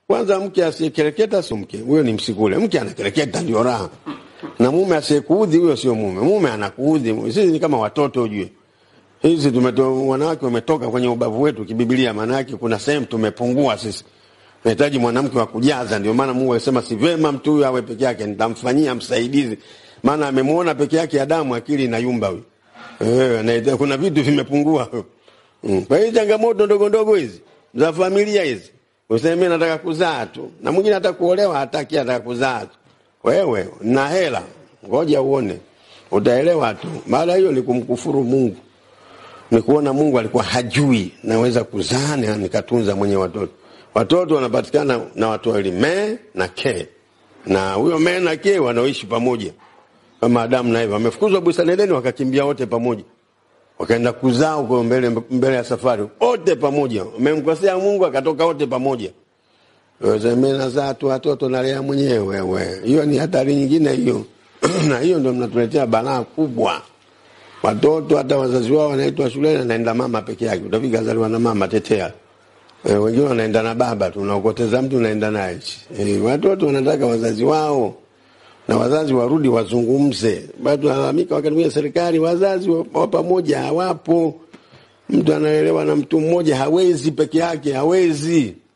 Kwanza mke asiyekereketa sio mke, huyo ni msikule. Mke anakereketa ndio raha, na mume asiyekuudhi huyo sio mume. Mume anakuudhi. Sisi ni kama watoto, ujue hizi tumeto, wanawake wametoka kwenye ubavu wetu kibibilia, maana yake kuna sehemu tumepungua sisi nahitaji mwanamke wa kujaza. Ndio maana Mungu alisema si vema mtu huyu awe peke yake, nitamfanyia msaidizi, maana amemwona peke yake Adamu, akili inayumba huyu. Eh, kuna vitu vimepungua. Mm. Kwa hiyo changamoto ndogo ndogo hizi za familia hizi, useme nataka kuzaa tu, na mwingine hata kuolewa hataki, ataka kuzaa tu. Wewe na hela, ngoja uone, utaelewa tu. Baada hiyo ni kumkufuru Mungu, ni kuona Mungu alikuwa hajui naweza kuzaa na nikatunza mwenye watoto watoto wanapatikana na watu wawili me na ke, na huyo me na ke wanaoishi pamoja kama Adamu na Eva. Wamefukuzwa bustani Edeni, wakakimbia wote pamoja, wakaenda kuzaa huko mbele, mbele ya safari wote pamoja. Wamemkosea Mungu, akatoka wote pamoja. Mimi nazaa tu watoto nalea mwenyewe. Wewe hiyo ni hatari nyingine hiyo na hiyo ndio mnatuletea balaa kubwa. Watoto hata wazazi wao wanaitwa shuleni, anaenda mama peke yake. Utafika zaliwa na mama tetea E, wengine wanaenda na baba tu, unaokoteza mtu unaenda naye. E, watoto wanataka wazazi wao na wazazi warudi wazungumze. Bado tunalalamika wakati mwingine serikali, wazazi wa pamoja hawapo. Mtu anaelewa na mtu mmoja hawezi peke yake, hawezi.